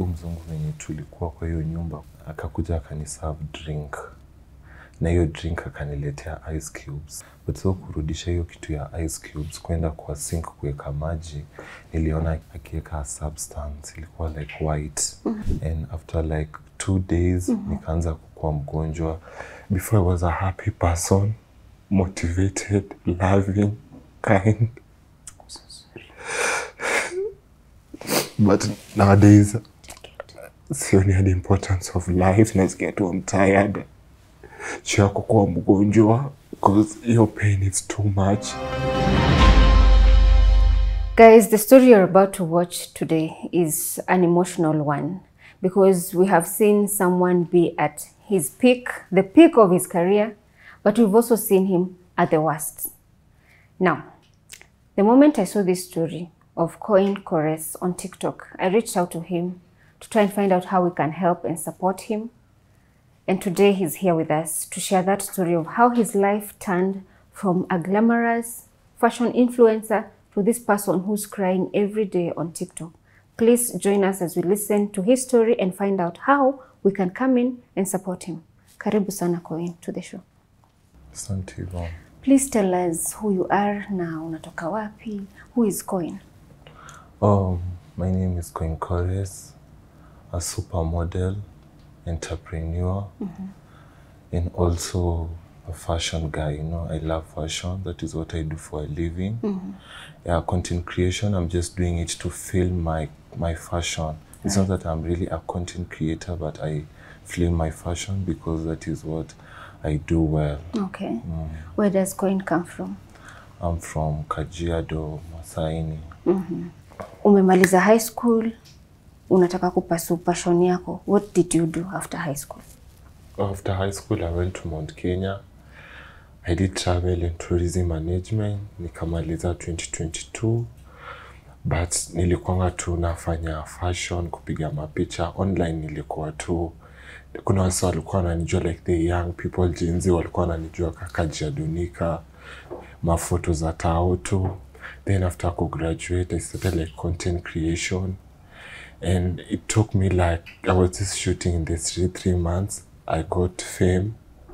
mzungu venye tulikuwa kwa hiyo nyumba akakuja akaniserve drink na hiyo drink akaniletea ice cubes but so kurudisha hiyo kitu ya ice cubes kwenda kwa sink kuweka maji niliona akiweka substance ilikuwa like white and after like two days nikaanza kukuwa mgonjwa before I was a happy person motivated loving kind but nowadays sioni the importance of life nasikia tu I'm tired juu ya kukuwa mgonjwa because your pain is too much Guys, the story you're about to watch today is an emotional one because we have seen someone be at his peak, the peak of his career, but we've also seen him at the worst. Now, the moment I saw this story of Coin Kores on TikTok, I reached out to him to try and find out how we can help and support him. And today he's here with us to share that story of how his life turned from a glamorous fashion influencer to this person who's crying every day on TikTok. Please join us as we listen to his story and find out how we can come in and support him. Karibu sana Coin to the show. asante Yvonne. Please tell us who you are na unatoka wapi, who is Coin? Um, my name is Coin Kores, a supermodel, entrepreneur, and also a fashion guy. You know, I love fashion. That is what I do for a living. Yeah, content creation. I'm just doing it to film my my fashion. It's not that I'm really a content creator, but I film my fashion because that is what I do well. Okay. Where does Coin come from? I'm from Kajiado, Masaini. Umemaliza high school, unataka kupasu passion yako. What did you do after high school? After high school, I went to Mount Kenya. I did travel and tourism management, nikamaliza 2022 but nilikuanga tu nafanya fashion, kupiga mapicha online. Nilikuwa tu, kuna wasi walikuwa wananijua like the young people Gen Z walikuwa wananijua kaka Jadunika, mafoto za tao tu. Then after ku graduate, I started like content creation and it took me like I was just shooting in the street three months. I got fame.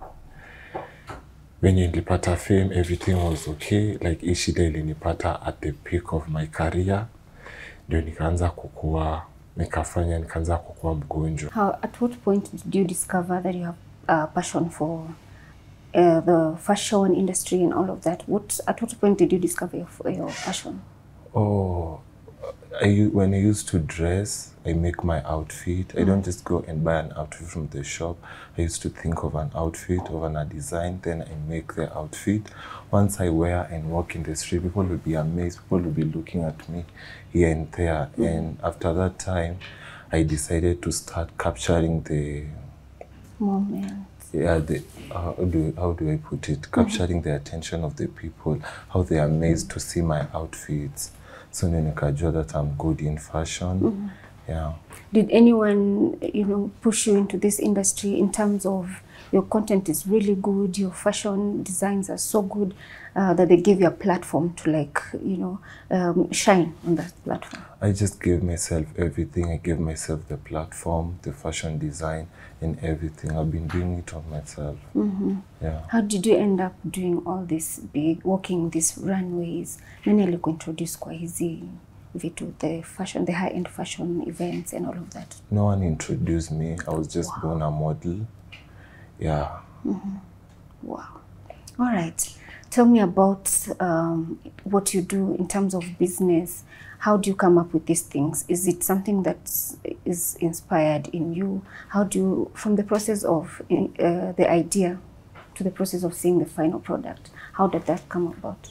Venye nilipata fame, everything was okay. Like hii shida ilinipata at the peak of my career, ndio nikaanza kukua, nikafanya nikaanza kukua mgonjwa. How, at what point did you discover that you have a passion for uh, the fashion industry and all of that? What at what point did you discover your, your passion? Oh, I, u- when I used to dress, I make my outfit. I don't just go and buy an outfit from the shop. I used to think of an outfit, of an, a design, then I make the outfit. Once I wear and walk in the street, people will be amazed. People will be looking at me here and there. And after that time, I decided to start capturing the Moment. yeah the uh, how do how do I put it capturing the attention of the people how they are amazed to see my outfits so ndio nikajua that I'm good in fashion yeah Did anyone, you know, push you into this industry in terms of your content is really good, your fashion designs are so good uh, that they give you a platform to like, you know, um, shine on that platform? I just gave myself everything I gave myself the platform the fashion design and everything I've been doing it on myself yeah How did you end up doing all this big, walking these runways? Nani alikuintroduce kwa hizi vitu, the fashion, the high-end fashion events and all of that? no one introduced me I was just born a model yeah Wow. All right. Tell me about um, what you do in terms of business. How do you come up with these things? Is it something that is inspired in you? How do you, from the process of uh, the idea to the process of seeing the final product, how did that come about?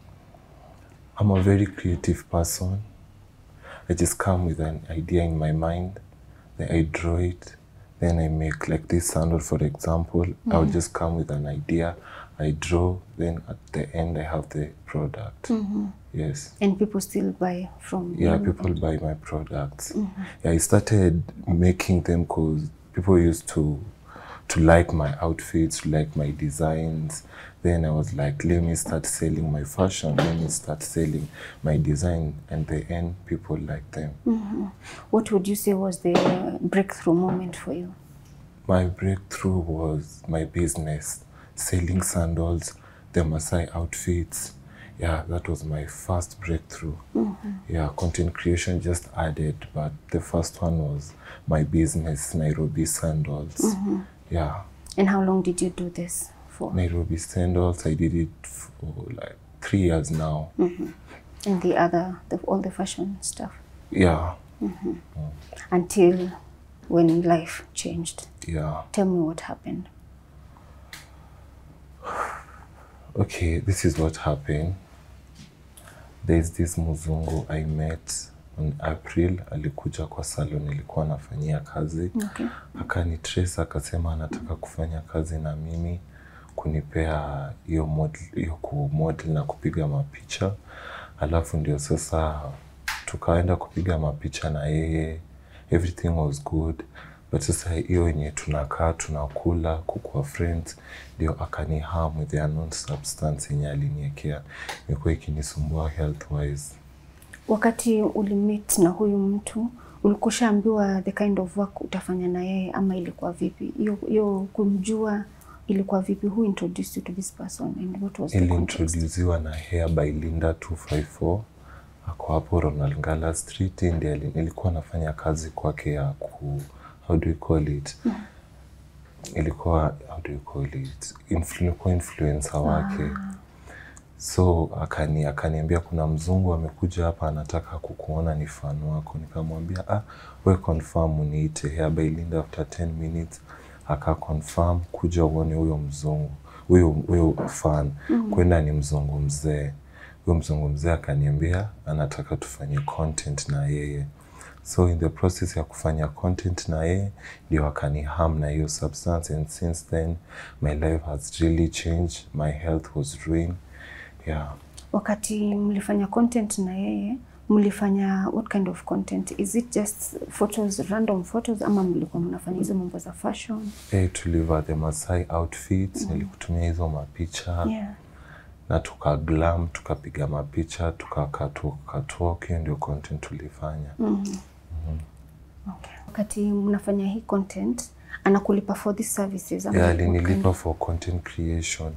I'm a very creative person. I just come with an idea in my mind, then I draw it, then I make like this sandal, for example. I'll just come with an idea, I draw, then at the end I have the product. Yes. And people still buy from Yeah, you? people buy my products. Yeah, I started making them because people used to to like my outfits, to like my designs. Then I was like, let me start selling my fashion, let me start selling my design. And the end, people like them. What would you say was the breakthrough moment for you? My breakthrough was my business, selling sandals, the Maasai outfits. Yeah, that was my first breakthrough. Yeah, content creation just added, but the first one was my business, Nairobi Sandals. Yeah, And how long did you do this for? Nairobi Sandals, I did it for like three years now. And the other, the, all the fashion stuff? Yeah, Until when life changed. yeah. Tell me what happened. Okay, this is what happened. There's this mzungu I met on April, alikuja kwa salon nilikuwa nafanyia kazi Okay. akanitrace akasema anataka kufanya kazi na mimi kunipea hiyo model, hiyo kumodel na kupiga mapicha, alafu ndio sasa tukaenda kupiga mapicha na yeye, everything was good but sasa hiyo yenye tunakaa tunakula kukuwa friends ndio akani harm with the unknown substance yenye aliniekea, imekuwa ikinisumbua health wise. Wakati ulimit na huyu mtu ulikushaambiwa the kind of work utafanya na yeye ama ilikuwa vipi? Hiyo hiyo kumjua ilikuwa vipi? Who introduced you to this person and what was the context? iliintroduziwa na Hair by Linda 254 ako hapo Ronald Ngala Street. Ndiye ali- nilikuwa nafanya kazi kwake ya ku how do you call it ilikuwa how do you call it Influ, nilikuwa influencer wake so akani akaniambia kuna mzungu amekuja hapa anataka kukuona ni fan wako nikamwambia ah we confirm uniite Hair by Linda after 10 minutes aka confirm kuja uone huyo mzungu huyo huyo fan kwenda ni mzungu mzee huyo mzungu mzee akaniambia anataka tufanye content na yeye so in the process ya kufanya content na yeye ndio akaniham na hiyo substance and since then my life has really changed my health was ruined yeah Wakati mlifanya content na yeye mlifanya what kind of content? Is it just photos, random photos ama mlikuwa mnafanya hizo mambo za fashion? hey, tuliva the Masai outfits nilikutumia hizo mapicha Yeah. na tuka glam tukapiga mapicha tukakatwalk hiyo ndio content tulifanya Okay. Wakati mnafanya hii content anakulipa for these services ama yeah, what kind alinilipa for content creation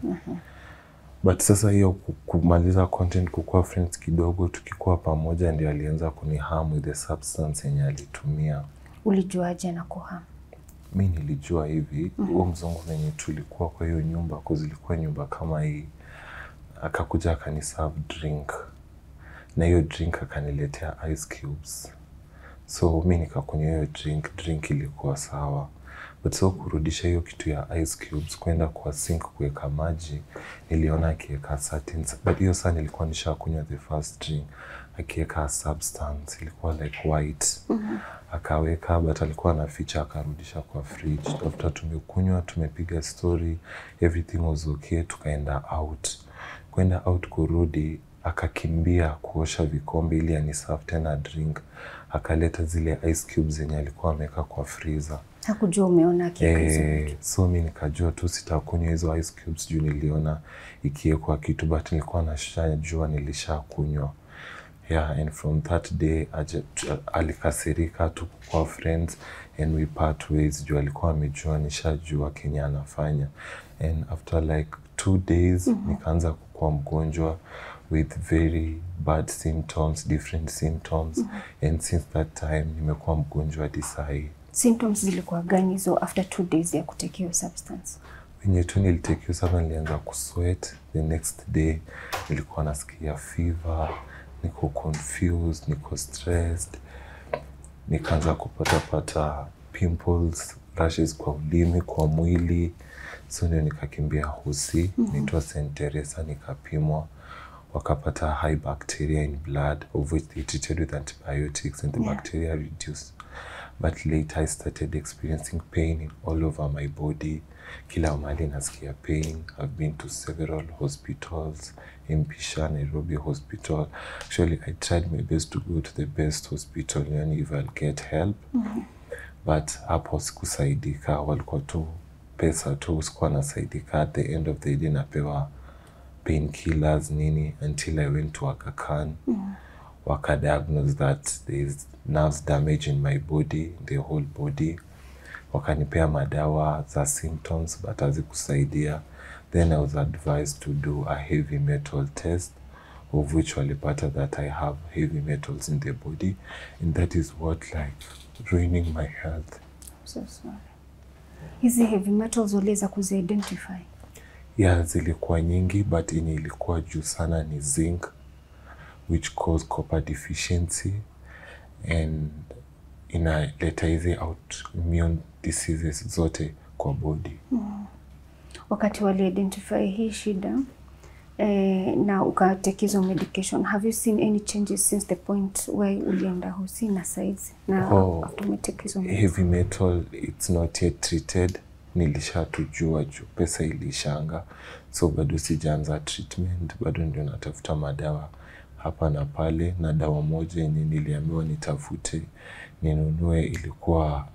but sasa hiyo ku- kumaliza content kukuwa friends kidogo tukikuwa pamoja ndio alianza kuniham with the substance yenye alitumia ulijuaje na kuham? mi nilijua hivi huo mzungu venye tulikuwa kwa hiyo nyumba kwa zilikuwa nyumba kama hii akakuja akaniserve drink na hiyo drink akaniletea ice cubes so mi nikakunywa hiyo drink drink ilikuwa sawa but so kurudisha hiyo kitu ya ice cubes kwenda kwa sink kuweka maji niliona akiweka certain but hiyo saa nilikuwa nishakunywa the first drink akiweka substance ilikuwa like white akaweka but alikuwa anaficha akarudisha kwa fridge after tumekunywa tumepiga story everything was okay tukaenda out kwenda out kurudi akakimbia kuosha vikombe ili aniserve tena drink akaleta zile ice cubes zenye alikuwa ameweka kwa freezer Hakujua umeona akiweka hizo Eh, vitu. so mi nikajua tu sitakunywa hizo ice cubes juu niliona ikiwekwa kitu but nilikuwa nashajua nilishakunywa yeah and from that day aje, alikasirika tukukuwa friends and we part ways juu alikuwa amejua nishajua kenye anafanya and after like two days nikaanza kukuwa mgonjwa with very bad symptoms different symptoms and since that time nimekuwa mgonjwa hadi sahii Symptoms zilikuwa gani hizo after two days ya kutake hiyo substance? wenye tu nilitekiwa sana, nilianza kusweat. The next day nilikuwa nasikia fever, niko confused, niko stressed, nikaanza kupatapata pimples, rashes kwa ulimi, kwa mwili, so ndio nikakimbia hosi naitwa St Teresa, nikapimwa wakapata high bacteria in blood of which they treated with antibiotics and the Yeah. bacteria reduced but later I started experiencing pain in all over my body. Kila mahali nasikia pain. I've been to several hospitals, Mpisha, Nairobi Hospital. Actually, I tried my best to go to the best hospital, yani if I'll get help. But hapo sikusaidika, walikuwa tu pesa tu, sikuwa nasaidika. At the end of the day napewa painkillers nini until I went to Aga Khan wakadiagnose that there is nerves damage in my body, the whole body. Wakanipea madawa za symptoms but hazikusaidia. Then I was advised to do a heavy metal test of which walipata that I have heavy metals in the body and that is what like ruining my health. So sorry. Hizi heavy metals uliweza kuzi-identify? Yeah, zilikuwa nyingi but yenye ilikuwa juu sana ni zinc which cause copper deficiency and inaleta hizi autoimmune diseases zote kwa body. Wakati wali-identify hii shida eh, na ukatake hizo medication, have you seen any changes since the point where ulienda hosi na size na Oh, after umetake hizo medication? Heavy metal it's not yet treated. Nilishatujua juu pesa ilishanga, so bado sijaanza treatment, bado ndio natafuta madawa hapa na pale, na dawa moja yenye niliambiwa nitafute ninunue ilikuwa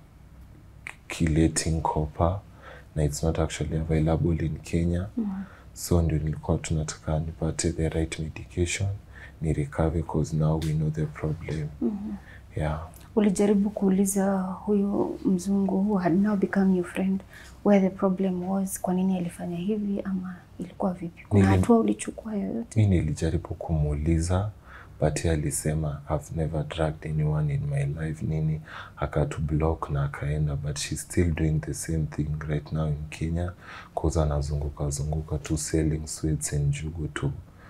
chelating copper na it's not actually available in Kenya so ndio nilikuwa tunataka nipate the right medication ni recover cause now we know the problem yeah Ulijaribu kuuliza huyu mzungu who had now become your friend where the problem was, kwa nini alifanya hivi ama ilikuwa vipi? Kuna Nili- hatua ulichukua yoyote? mi nilijaribu kumuuliza but yeye alisema I've never drugged anyone in my life nini akatu block na akaenda but she's still doing the same thing right now in Kenya cause anazunguka zunguka tu selling sweets and jugu to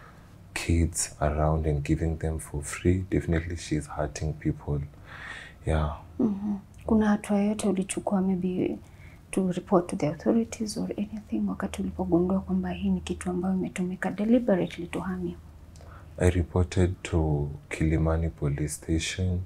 kids around and giving them for free definitely she's hurting people yeah Kuna hatua yoyote ulichukua maybe to report to the authorities or anything wakati ulipogundua kwamba hii ni kitu ambayo imetumika deliberately to harm you? I reported to Kilimani police station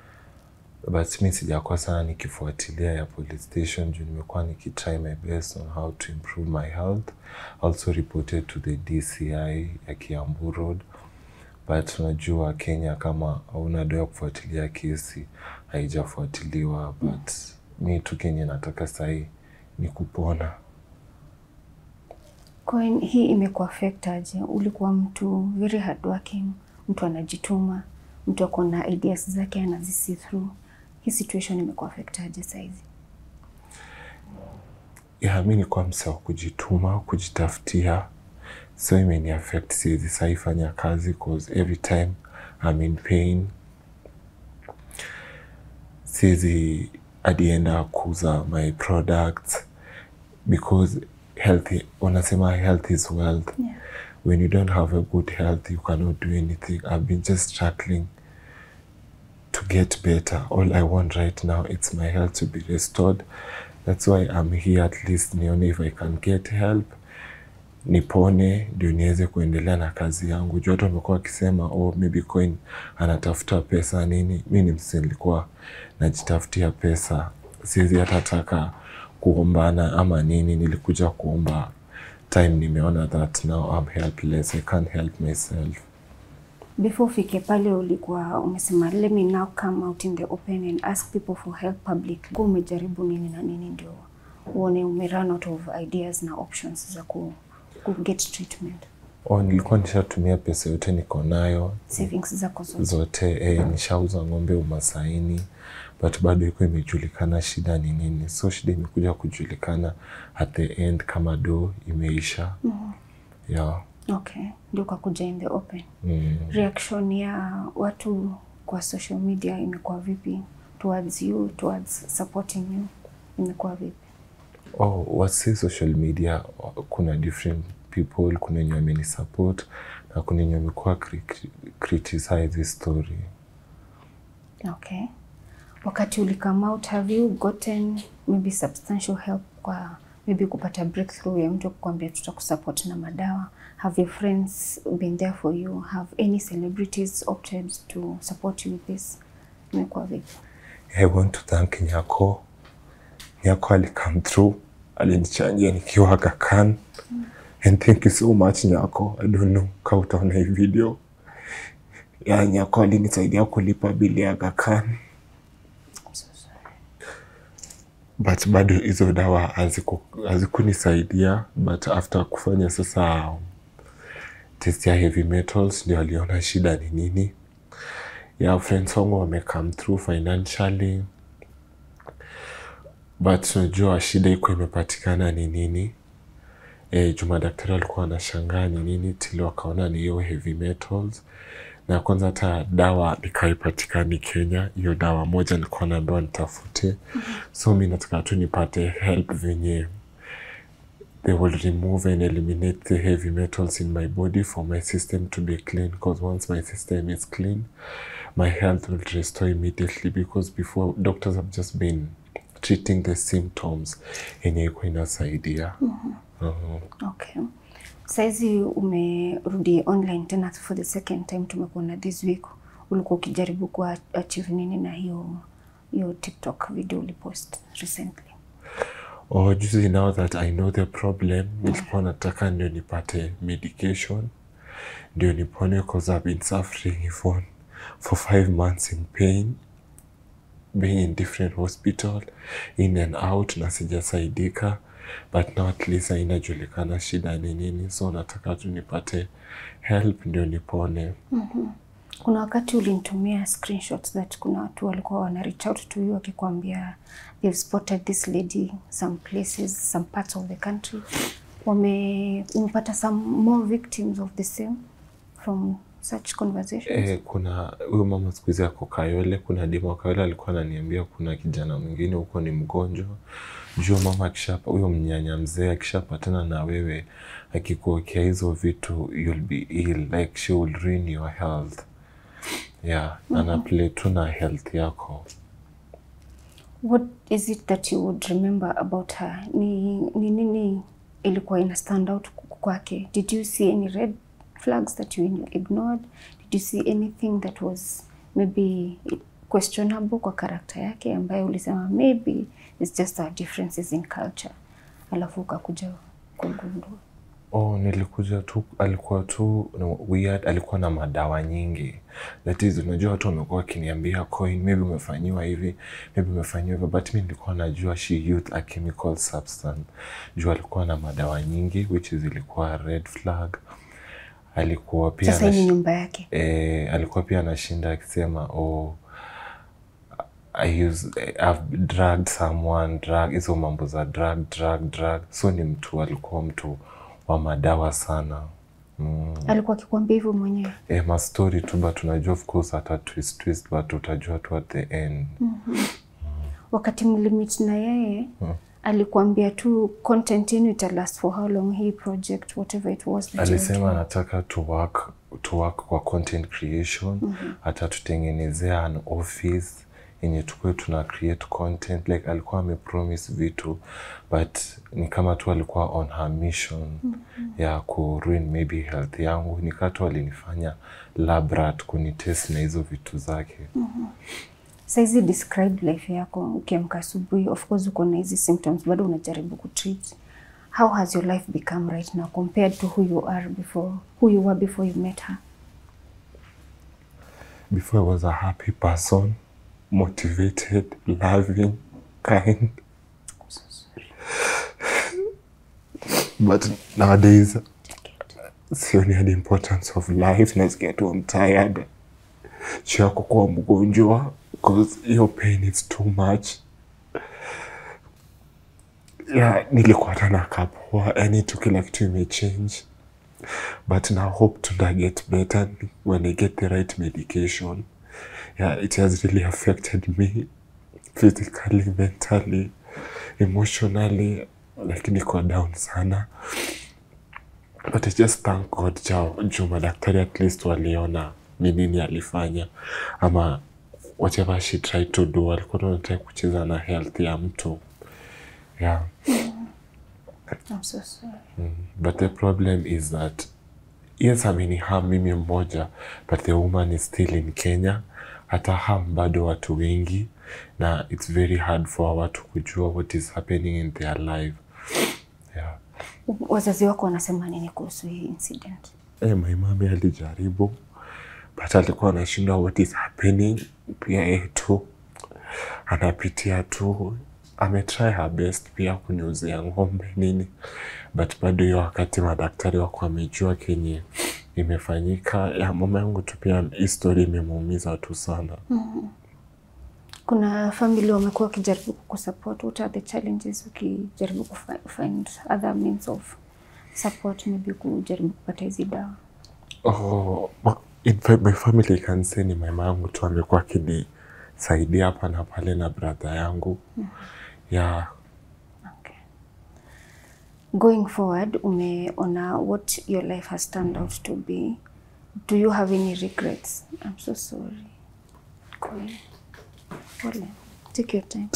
but mi sijakuwa sana nikifuatilia ya police station juu nimekuwa nikitry my best on how to improve my health. Also reported to the DCI ya Kiambu Road but unajua Kenya kama hauna doa ya kufuatilia kesi haijafuatiliwa but mi tu kenye nataka sahii ni kupona. Kwa hiyo hii imekuaffect aje? Ulikuwa mtu very hardworking, mtu anajituma, mtu ako na ideas zake anazisi through. Hii situation imekuaffect aje saizi? ya mi nikuwa msa wa kujituma kujitafutia so imeni affect siwezi sahi fanya kazi cause every time I'm in pain siwezi adienda kuuza my products because health wanasema health is wealth Yeah. when you don't have a good health you cannot do anything I've been just struggling to get better. All I want right now it's my health to be restored. That's why I'm here at least nione if I can get help. Nipone ndio niweze kuendelea na kazi yangu. Juu watu wamekuwa wakisema oh, maybe coin anatafuta pesa nini. Mi ni msi nilikuwa najitafutia pesa, siwezi hata taka kuombana ama nini. Nilikuja kuomba time, nimeona that now I'm helpless. I can't help myself. Before ufike pale ulikuwa umesema let me now come out in the open and ask people for help publicly. Kwa umejaribu nini na nini ndio uone ume run out of ideas na options za ku, ku get treatment. Oh, nilikuwa nishatumia pesa yote niko nayo Savings zako zote. zote eh, nishauza ng'ombe umasaini but bado iko imejulikana shida ni nini so shida imekuja kujulikana at the end kama do imeisha yeah. Okay, ndio ukakuja in the open. mm. Reaction ya watu kwa social media imekuwa vipi towards you, towards supporting you imekuwa vipi? oh, wasi social media kuna different people kuna wenye wameni support na kuna wenye wamekuwa cri- criticize this story Okay. Wakati uli come out, have you gotten maybe substantial help kwa maybe kupata breakthrough ya mtu kukwambia tutakusupport na madawa? Have your friends been there for you? Have any celebrities opted to support you with this? Imekuwa vipi? I want to thank Nyako. Nyako ali come through, alinichangia nikiwa Aga Khan. And thank you so much Nyako. I don't know kama utaona hii video. Ya Nyako alinisaidia kulipa bili ya Aga Khan. I'm so sorry. but bado hizo dawa haziku- hazikunisaidia but after kufanya sasa test ya heavy metals ndio aliona shida ni nini ya friends wangu wame come through financially but unajua shida iko imepatikana ni nini e, juma daktari alikuwa anashangaa ni nini tili wakaona ni hiyo heavy metals na kwanza hata dawa ikaipatikani Kenya. Hiyo dawa moja nilikuwa naambiwa nitafute, so mi nataka tu nipate help venye they will remove and eliminate the heavy metals in my body for my system to be clean because once my system is clean my health will restore immediately because before doctors have just been treating the symptoms yenye iko inasaidia Mhm. Okay. Saizi umerudi online tena for the second time, tumekuona this week. Ulikuwa ukijaribu ku achieve nini na hiyo hiyo TikTok video ulipost recently? Oh, juzi now that I know the problem, nilikuwa nataka ndio nipate medication ndio nipone because I've been suffering for, for five months in pain being in different hospital in and out na sijasaidika but now at least inajulikana shida ni nini so nataka tu nipate help ndio nipone Kuna wakati ulinitumia screenshots that kuna watu walikuwa wana reach out to you wakikwambia they've spotted this lady some places some parts of the country. Wame umepata some more victims of the same from such conversations? Eh, kuna huyo mama siku hizi ako Kayole. Kuna dima wa Kayole alikuwa ananiambia kuna kijana mwingine huko ni mgonjwa. Juu mama akishapa, huyo mnyanya mzee akishapatana na wewe akikuokea hizo vitu you'll be ill like she will ruin your health. Yeah, ana play tu na health yako. What is it that you would remember about her? Ni, ni nini ilikuwa ina stand out kwake? Did you see any red flags that you ignored? Did you see anything that was maybe questionable kwa karakta yake ambayo ulisema maybe it's just our differences in culture, alafu ukakuja kugundua? Oh, nilikuja tu, alikuwa tu no, weird, alikuwa na madawa nyingi. That is, unajua watu wamekuwa wakiniambia coin, maybe umefanyiwa hivi, maybe umefanyiwa hivyo, but mi nilikuwa najua she used a chemical substance. Juu alikuwa na madawa nyingi which is ilikuwa red flag. Alikuwa pia Sasa hii ni anash- nyumba yake. eh, alikuwa pia anashinda akisema oh, I use, I've drugged someone, drug, hizo mambo za drug, drug, drug. So ni mtu alikuwa mtu wa madawa sana. Mm. Alikuwa akikwambia hivyo mwenyewe? Eh, ma story tu but unajua of course ata twist twist but utajua tu at the end. Wakati mlimit na yeye alikuambia tu content yenu ita last for how long, hii project whatever it was that you were Alisema anataka to work, to work kwa content creation, atatutengenezea an office yenye tukue tuna create content like alikuwa amepromise vitu but ni kama tu alikuwa on her mission ya ku ruin maybe health yangu nikaa tu alinifanya lab rat kunitest na hizo vitu zake Saizi describe life yako ukiamka asubuhi, of course uko na hizi symptoms, bado unajaribu kutreat. How has your life become right now compared to who you are before, who you were before you met her? before I was a happy person motivated loving kind but nowadays sioni the importance of life nasikia tu I'm tired juu ya kukuwa mgonjwa because hiyo pain is too much yeah, nilikuwa hata nakapoa yani tu kila kitu imechange but now hope to get better when I get the right medication yeah, it has really affected me physically mentally emotionally like niko down sana but I just thank God jao juu madaktari at least waliona ni nini alifanya ama whatever she tried to do alikuwa tunataka kucheza na health ya mtu yeah I'm so sorry. but the problem is that yes ameniham mimi mmoja but the woman is still in Kenya hata ham bado watu wengi na it's very hard for watu kujua what is happening in their life yeah. Wazazi wako wanasema nini kuhusu hii incident? Eh, my mami alijaribu but alikuwa anashindwa what is happening. Pia yeye tu anapitia tu ametry her best pia kuniuzia ng'ombe nini, but bado hiyo wakati madaktari wako wamejua kenye imefanyika. Ya mama yangu tu pia hii story imemuumiza tu sana. Kuna family wamekuwa wakijaribu kukusupport. What are the challenges ukijaribu kufi- find other means of support, maybe kujaribu kupata hizi dawa? Oh, ma- in fact, my family can say ni mama yangu tu amekuwa akinisaidia hapa na pale na brother yangu yeah. Okay. Going forward, umeona what your life has turned out to be. Do you have any regrets? I'm so sorry. Pole. Pole. Take your time.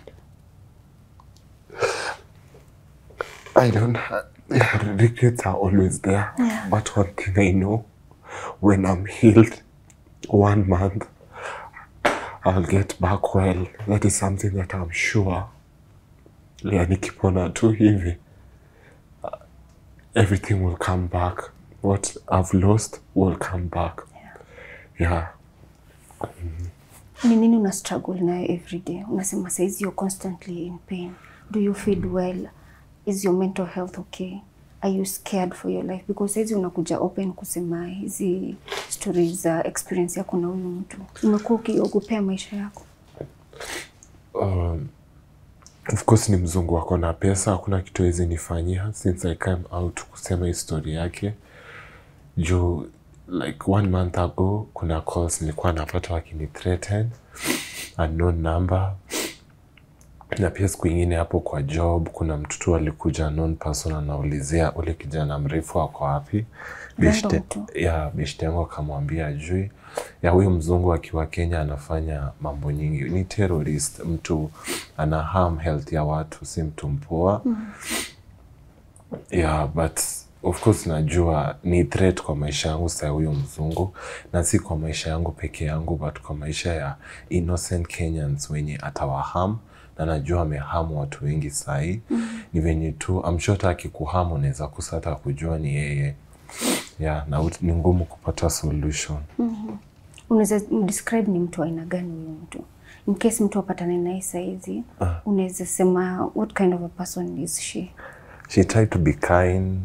I don't have, yeah, regrets are always there. Yeah. But one thing I know, when I'm healed, one month, I'll get back well. That is something that I'm sure. Yeah, nikipona tu hivi, uh, everything will come back. What I've lost will come back. Yeah. Ni nini una struggle nayo every day? Unasema saizi you're constantly in pain. Do you feel well? Is your mental health okay? Are you scared for your life? Because saizi unakuja open kusema hizi stories za experience yako na huyu mtu. Umekuwa ukiogopea maisha yako? um, of course ni mzungu wako na pesa, hakuna kitu hawezi nifanyia since I came out kusema histori yake juu like one month ago kuna calls nilikuwa napata wakini threaten unknown number na pia siku ingine hapo kwa job kuna mtoto alikuja known person anaulizia ule kijana mrefu ako wapi Random Beshte- tu. ya beshte yangu akamwambia ajui ya huyu mzungu akiwa Kenya anafanya mambo nyingi, ni terrorist, mtu ana harm health ya watu, si mtu mpoa yeah, but of course najua ni threat kwa maisha yangu saa huyo mzungu, na si kwa maisha yangu peke yangu, but kwa maisha ya innocent Kenyans wenye atawaham na najua amehamu watu wengi sahii. Ni venye tu I'm sure hata akikuhamu unaweza kosa hata kujua ni yeye yeah, na ut- ni ngumu kupata solution. Unaweza describe ni mtu wa aina gani huyu mtu? In case mtu apatane naye saizi, unaweza sema what kind of a person is she? she tried to be kind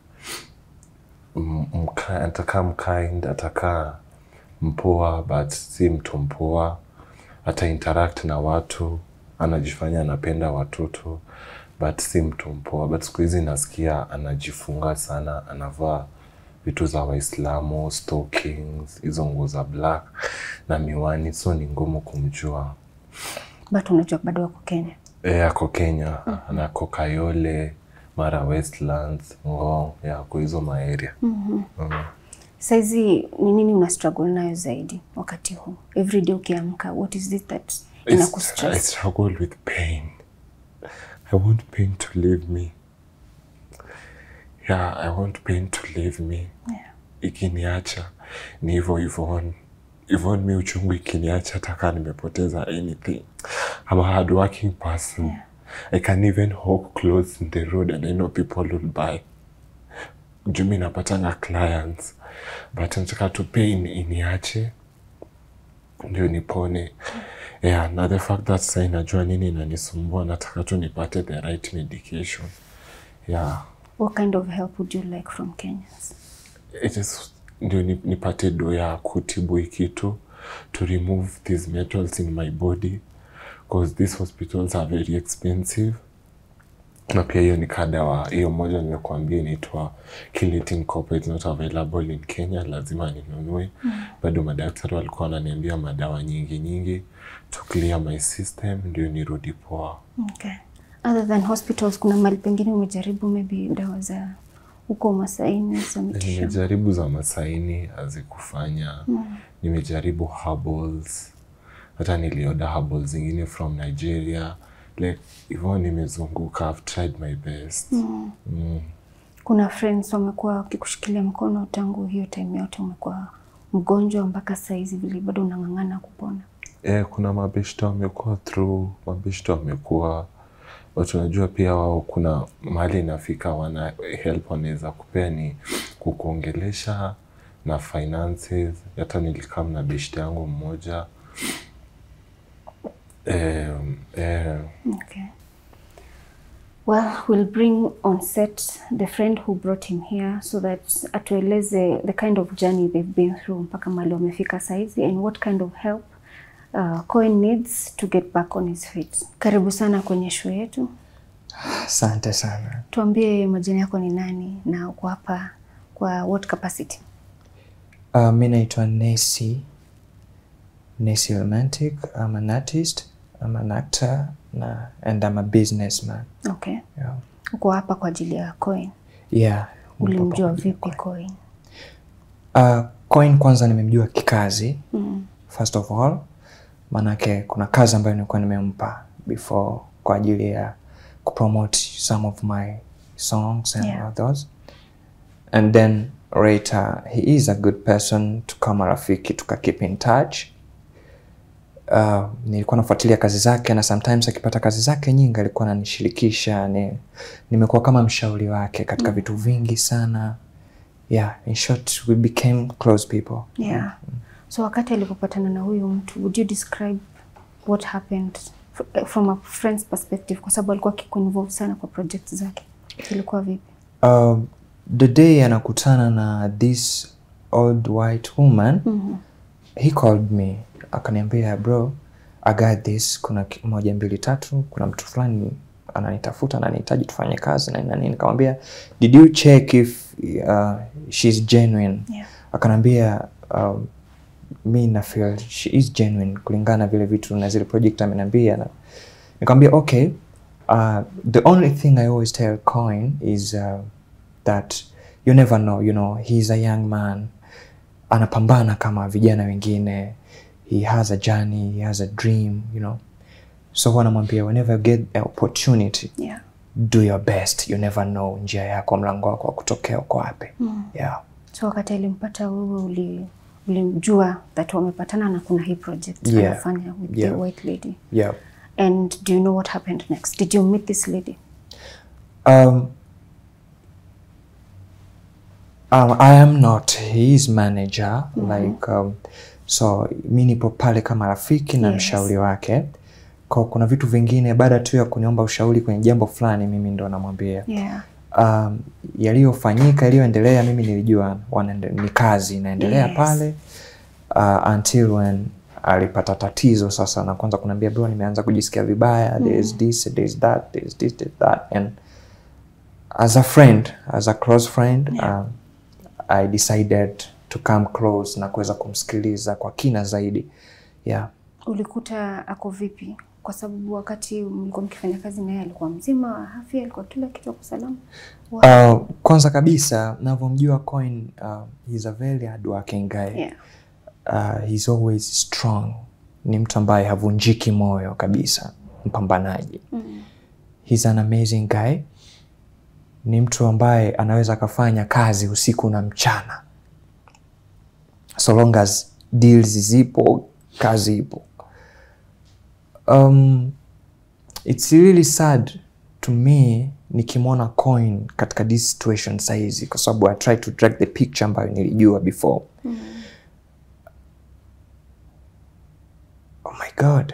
m- mka- atakaa mkind atakaa mpoa but si mtu mpoa ata interact na watu anajifanya anapenda watoto but si mtu mpoa but siku hizi nasikia anajifunga sana anavaa vitu za waislamu stockings hizo nguo za black na miwani so ni ngumu kumjua But unajua bado wako Kenya. E, ako Kenya anako Kayole, mara Westlands, Ngong, yako hizo maeria. Mm. Saizi ni nini una struggle nayo zaidi wakati huu? Every day ukiamka, what is it that It's- I inakustress? struggle with pain. I want pain to leave me. Yeah, I want pain to leave me. Yeah. Ikiniacha ni hivyo hivyo. Even mi uchungu ikiniacha hata kama nimepoteza anything. I'm a hardworking person. Yeah. I can even hawk clothes in the road and I know people will buy. Juu mi napatanga clients but nataka tu pain iniache ndio nipone. Yeah, na the fact that sasa inajua nini inanisumbua, nataka tu nipate the right medication. Yeah, What kind of help would you like from Kenyans? it is ndio ni- nipate do ya kutibu hii kitu to remove these metals in my body because these hospitals are very expensive na pia hiyo ni kadawa hiyo moja nimekuambia inaitwa Kilitin Copper it's not available in Kenya, lazima ninunue. Bado madaktari walikuwa wananiambia madawa nyingi nyingi to clear my system ndio nirudi poa. Okay. Other than hospitals, kuna mahali pengine umejaribu maybe dawa za huko Masaini za mitishamba? Nimejaribu za Masaini hazikufanya. Nimejaribu herbals, hata nilioda herbals zingine from Nigeria like hivyo, nimezunguka, I've tried my best mm. Kuna friends wamekuwa wakikushikilia mkono tangu hiyo time yote umekuwa mgonjwa mpaka saizi vile bado unang'ang'ana kupona? Eh, kuna mabeshta wamekuwa through, mabeshta wamekuwa watu, unajua pia wao, kuna mahali inafika wana help wanaweza kupea ni kukuongelesha na finances. Hata nilikam na beshta yangu mmoja Um, eh, Okay. Well, we'll bring on set the friend who brought him here so that atueleze the kind of journey they've been through mpaka mali wamefika saizi and what kind of help uh, Cohen needs to get back on his feet. Karibu sana kwenye show yetu. Asante sana. Tuambie majina yako ni nani na uko hapa kwa what capacity? Uh, mi naitwa Nesi Nesi Romantic. I'm an artist, I'm an actor na, and I'm a businessman. Okay. Yeah. Uko hapa kwa ajili ya Cohen. Yeah. Ulimjua vipi Cohen? Uh, Coin kwanza nimemjua kikazi Mm. first of all, maanake kuna kazi ambayo nilikuwa nimempa before kwa ajili ya kupromote some of my songs and Yeah. others and then later he is a good person tukama rafiki tuka keep in touch uh, nilikuwa nafuatilia kazi zake na sometimes akipata kazi zake nyingi alikuwa ananishirikisha ni, nimekuwa kama mshauri wake katika vitu vingi sana yeah in short we became close people Yeah. So wakati alipopatana na huyu mtu, would you describe what happened fr- from a friend's perspective, kwa sababu alikuwa akikuinvolve sana kwa project zake, ilikuwa vipi? Um, the day anakutana na this old white woman Mhm. he called me akaniambia bro I got this kuna ki- moja mbili tatu kuna mtu fulani ananitafuta ananihitaji tufanye kazi na nini na nini nikamwambia did you check if uh, she's genuine Yeah. akaniambia um, mi na feel she is genuine kulingana na vile vitu na zile project ameniambia na nikamwambia okay uh, the only thing i always tell coin is uh, that you never know you know he's a young man anapambana kama vijana wengine he has a journey he has a dream you know so huwa namwambia whenever you get an opportunity Yeah. do your best you never know njia yako mlango wako wa kutokea uko wapi Mm. yeah So wakati alimpata wewe uli ulimjua that wamepatana na kuna hii project Yeah. anafanya with Yeah. the white lady yeah and do you know what happened next? Did you meet this lady? Um, um, I am not his manager like um, so mi nipo pale kama rafiki na Yes. mshauri wake kwa kuna vitu vingine baada tu ya kuniomba ushauri kwenye jambo fulani mimi ndo namwambia Yeah. um, yaliyofanyika yaliyoendelea mimi nilijua wanaende- ni kazi inaendelea Yes. pale uh, until when alipata tatizo sasa na kwanza kunaambia bro nimeanza kujisikia vibaya there is this there is that there is this there is that and as a friend as a close friend um, i decided to come close na kuweza kumsikiliza kwa kina zaidi yeah Ulikuta ako vipi? Kwa sababu wakati mlikuwa mkifanya kazi naye alikuwa mzima wa afya, alikuwa kila kitu kwa salama. Wa- uh, kwanza kabisa navyomjua coin uh, he's a very hardworking guy yeah. uh, he's always strong ni mtu ambaye havunjiki moyo kabisa mpambanaji Mm. he's an amazing guy ni mtu ambaye anaweza akafanya kazi usiku na mchana so long as deals zipo kazi ipo um, it's really sad to me nikimwona coin katika this situation sahizi kwa sababu i try to drag the picture ambayo nilijua before oh my god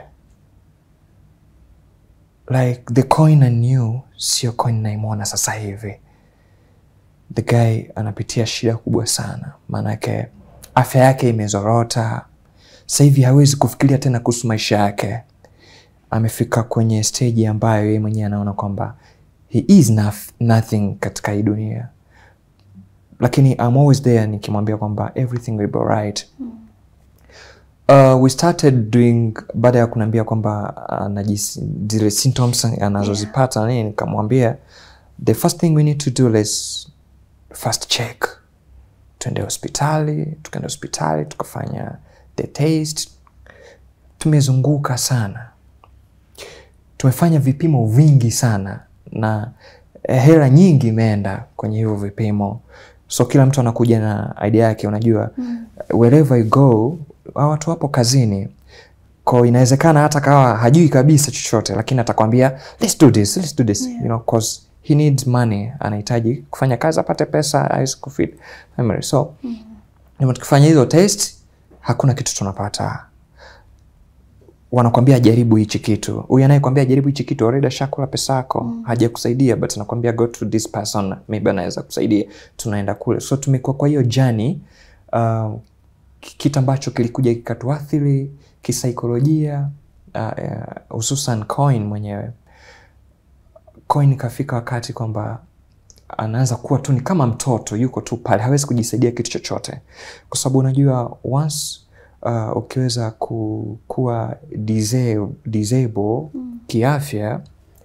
like the coin I knew sio coin naimwona sasa hivi the guy anapitia shida kubwa sana maanake afya yake imezorota sasa hivi hawezi kufikiria tena kuhusu maisha yake amefika kwenye stage ambayo yeye mwenyewe anaona kwamba he is noth- nothing katika hii dunia lakini I'm always there nikimwambia kwamba everything will be alright Uh, we started doing baada ya kuniambia kwamba uh, zile symptoms anazozipata yeah. nini nikamwambia the first thing we need to do let's first check tuende hospitali tukaenda hospitali tukafanya the taste tumezunguka sana tumefanya vipimo vingi sana na eh, hela nyingi imeenda kwenye hivyo vipimo so kila mtu anakuja na idea yake unajua mm. wherever you go hawa watu wapo kazini ko inawezekana hata kawa hajui kabisa chochote lakini atakwambia let's do this, let's do this. Yeah. You know, 'cause he needs money anahitaji kufanya kazi apate pesa aweze kufeed family so mm. tukifanya hizo test hakuna kitu tunapata wanakwambia jaribu hichi kitu huyu anayekwambia jaribu hichi kitu already ashakula pesa yako mm. hajakusaidia but anakwambia go to this person maybe anaweza kusaidia tunaenda kule so tumekuwa kwa hiyo jani uh, kitu ambacho kilikuja kikatuathiri kisaikolojia hususan uh, uh, coin mwenyewe coin ikafika wakati kwamba anaanza kuwa tu ni kama mtoto yuko tu pale hawezi kujisaidia kitu chochote kwa sababu unajua once uh, ukiweza ku, kuwa disable, disable mm. kiafya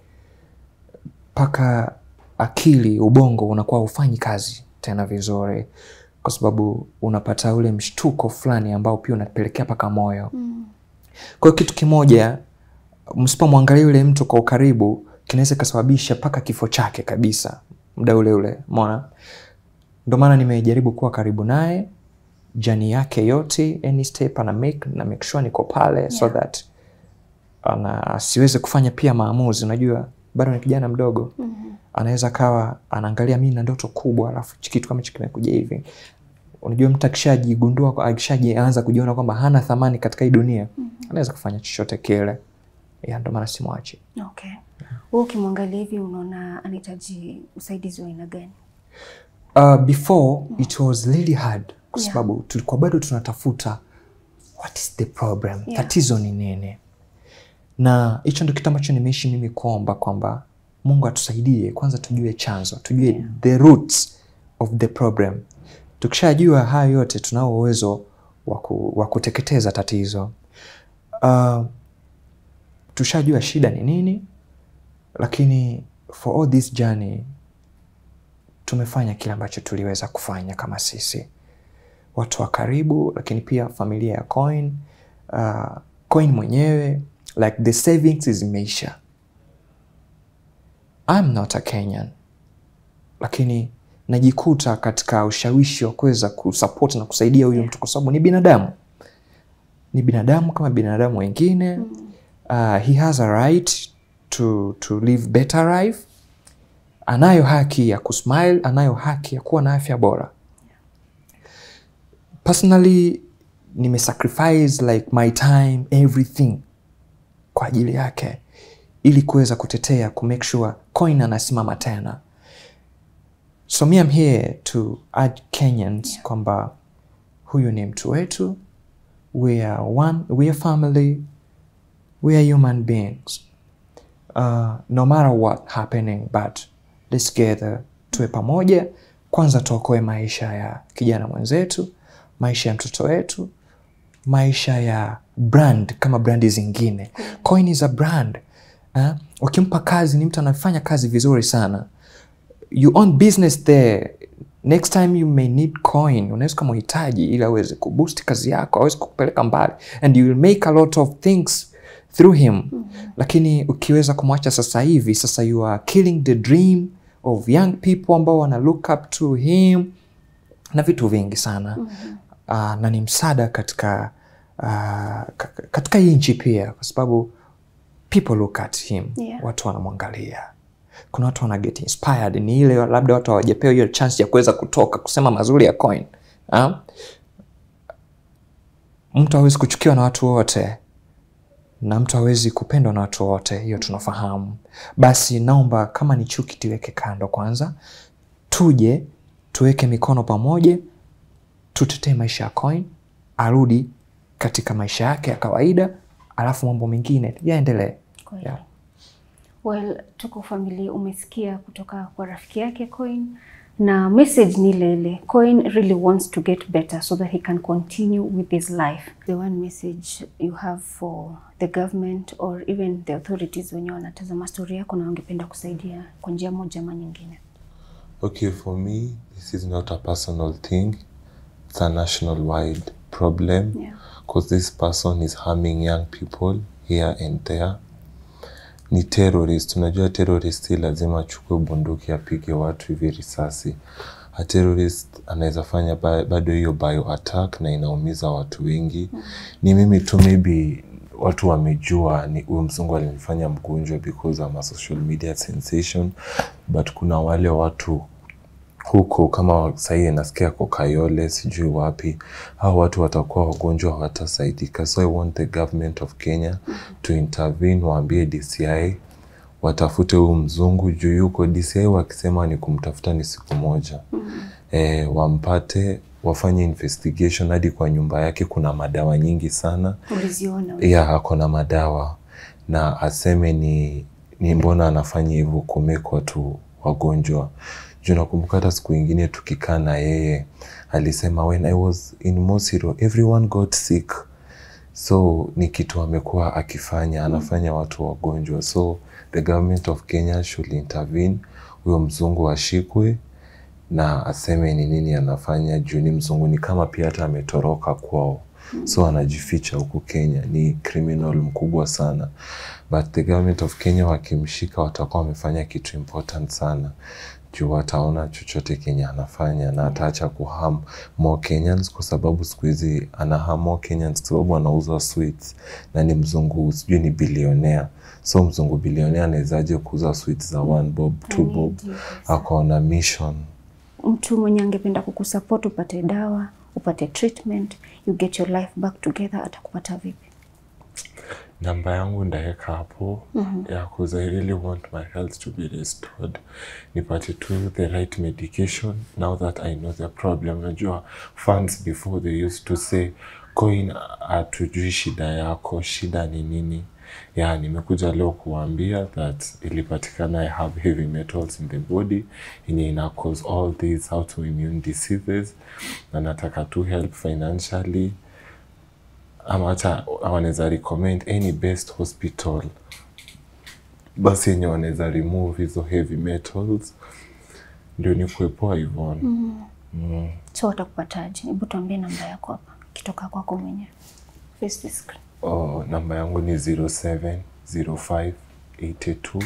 mpaka akili ubongo unakuwa hufanyi kazi tena vizuri kwa sababu unapata ule mshtuko fulani ambao pia unapelekea mpaka moyo mm. kwa hiyo kitu kimoja msipomwangalia yule mtu kwa ukaribu kinaweza ikasababisha mpaka kifo chake kabisa muda ule ule mona ndo maana nimejaribu kuwa karibu naye jani yake yote any step ana make na make sure niko pale yeah. so that ana asiweze kufanya pia maamuzi unajua bado ni kijana mdogo mm-hmm. anaweza kawa anaangalia mi na ndoto kubwa alafu kitu kama hicho kimekuja hivi unajua mtu akishajigundua akishajianza kujiona kwamba hana thamani katika hii dunia mm-hmm. anaweza kufanya chochote kile ya ndo maana simwachi Okay. Wewe ukimwangalia hivi unaona anahitaji usaidizi wa aina gani? uh, before it was really hard kwa Yeah. sababu tulikuwa bado tunatafuta what is the problem Yeah. tatizo ni nini na hicho ndo kitu ambacho nimeishi mimi kuomba kwamba mungu atusaidie kwanza tujue chanzo tujue Yeah. the roots of the problem tukishajua hayo yote tunao uwezo wa ku- wa kuteketeza tatizo uh, tushajua shida ni nini lakini for all this journey tumefanya kile ambacho tuliweza kufanya kama sisi watu wa karibu lakini pia familia ya coin uh, coin mwenyewe like the savings zimeisha I'm not a Kenyan lakini najikuta katika ushawishi wa kuweza kusupport na kusaidia huyu mtu kwa sababu ni binadamu ni binadamu kama binadamu wengine uh, he has a right to, to live better life anayo haki ya kusmile anayo haki ya kuwa na afya bora personally nimesacrifice like my time everything kwa ajili yake ili kuweza kutetea ku make sure coin anasimama tena so me I'm here to urge Kenyans Yeah. kwamba huyu ni mtu wetu we are one we are family we are human beings uh, no matter what happening but let's gather tuwe pamoja kwanza tuokoe maisha ya kijana mwenzetu maisha ya mtoto wetu maisha ya brand kama brandi zingine coin is a brand uh, ukimpa kazi ni mtu anafanya kazi vizuri sana you own business there next time you may need coin unaweza ukamhitaji ili aweze kuboost kazi yako aweze kukupeleka mbali and you will make a lot of things through him mm-hmm. lakini ukiweza kumwacha sasa hivi sasa you are killing the dream of young people ambao wana look up to him na vitu vingi sana mm-hmm. uh, na ni msaada katika uh, ka- katika hii nchi pia kwa sababu people look at him Yeah. watu wanamwangalia kuna watu wana get inspired ni ile labda watu hawajapewa hiyo chance ya kuweza kutoka kusema mazuri ya coin ha? mtu hawezi kuchukiwa na watu wote na mtu hawezi kupendwa na watu wote hiyo tunafahamu basi naomba kama ni chuki tuweke kando kwanza tuje tuweke mikono pamoja tutetee maisha ya coin arudi katika maisha yake ya kawaida alafu mambo mengine yaendelee Kweli. Yeah. Well, tuko familia, umesikia kutoka kwa rafiki yake Coin na message ni ile ile. Coin really wants to get better so that he can continue with his life. The one message you have for the government or even the authorities wenye wanatazama story yako na wangependa kusaidia kwa njia moja ama nyingine. Okay, for me, this is not a personal thing. It's a national wide problem Yeah. because this person is harming young people here and there. Ni terrorist. Unajua terrorist si lazima achukue bunduki apige watu hivi risasi. A terrorist anaweza fanya ba- bado hiyo bio attack na inaumiza watu wengi. Ni mimi tu maybe watu wamejua ni huyu mzungu alinifanya mgonjwa because I'm a social media sensation but kuna wale watu huko kama sahii nasikia ko Kayole sijui wapi, hao watu watakuwa wagonjwa hawatasaidika. So I want the government of Kenya to intervene, waambie DCI watafute huyu mzungu juu yuko DCI, wakisema ni kumtafuta ni siku moja e, wampate wafanye investigation hadi kwa nyumba yake. Kuna madawa nyingi sana Uliziona? ya ako na madawa na aseme ni, ni mbona anafanya hivyo kumake watu wagonjwa. Juu nakumbuka hata siku ingine tukikaa na yeye alisema when I was in Mosiro everyone got sick, so ni kitu amekuwa akifanya, anafanya watu wagonjwa. So the government of Kenya should intervene, huyo mzungu ashikwe na aseme ni nini anafanya, juu ni mzungu, ni kama pia hata ametoroka kwao so anajificha huku Kenya. Ni criminal mkubwa sana, but the government of Kenya wakimshika watakuwa wamefanya kitu important sana, juu wataona chochote Kenya anafanya na ataacha kuham more Kenyans, kwa sababu siku hizi anaham more Kenyans kwa sababu anauza sweets na ni mzungu, sijui ni bilionea. So mzungu bilionea anawezaje kuuza sweets za one bob, two bob? Akaona mission Mtu mwenye angependa kukusupport upate dawa, upate treatment, you get your life back together, atakupata vipi? namba yangu ndaweka hapo yeah, cause I really want my health to be restored, nipate tu the right medication now that I know the problem. Unajua funds before they used to say coin, hatujui shida yako, shida ni nini? Yeah, nimekuja leo kuambia that ilipatikana I have heavy metals in the body yenye ina cause all these autoimmune diseases, na nataka tu help financially ama hata wanaweza recommend any best hospital basi yenye wanaweza remove hizo heavy metals ndio ni kuepoa hivyo. So watakupataje? Hebu tuambie namba yako hapa, kitoka kwako mwenyewe. Face the screen. Oh, namba yangu ni 0705 82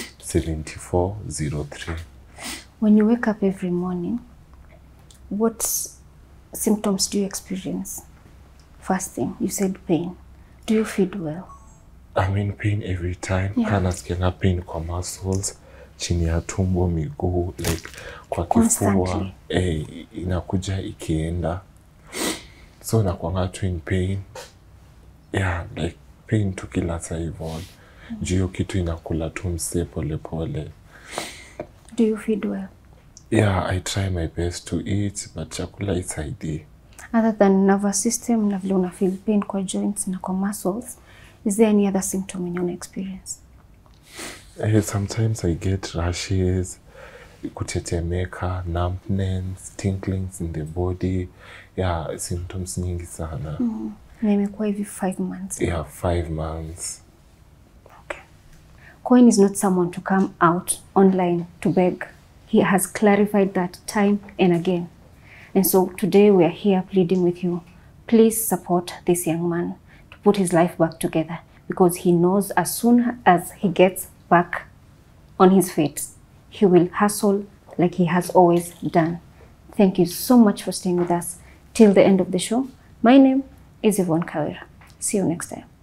74 03. When you wake up every morning, what symptoms do you experience? First thing, you said pain. Do you feel well? I'm in pain every time. Yeah. Kana nasikianga pain kwa muscles, chini ya tumbo, miguu, like kwa kifua. Constantly. Eh, inakuja ikienda. So nakuanga tu in pain. Yeah, like pain tu kila saa hivyo. Juu hiyo kitu inakula tu msee polepole. Do you feel well? Yeah, I try my best to eat, but chakula isaidii. Other than nervous system na vile una feel pain kwa joints na kwa muscles, is there any other symptom yenye una experience? Eh, sometimes I get rashes, kutetemeka, numbness, tinglings in the body. Yeah, symptoms nyingi sana. Na imekuwa hivi five months. Yeah, five months. Okay. Coin is not someone to come out online to beg. He has clarified that time and again. And so today we are here pleading with you. Please support this young man to put his life back together because he knows as soon as he gets back on his feet, he will hustle like he has always done. Thank you so much for staying with us till the end of the show. My name is Yvonne Kawira. See you next time.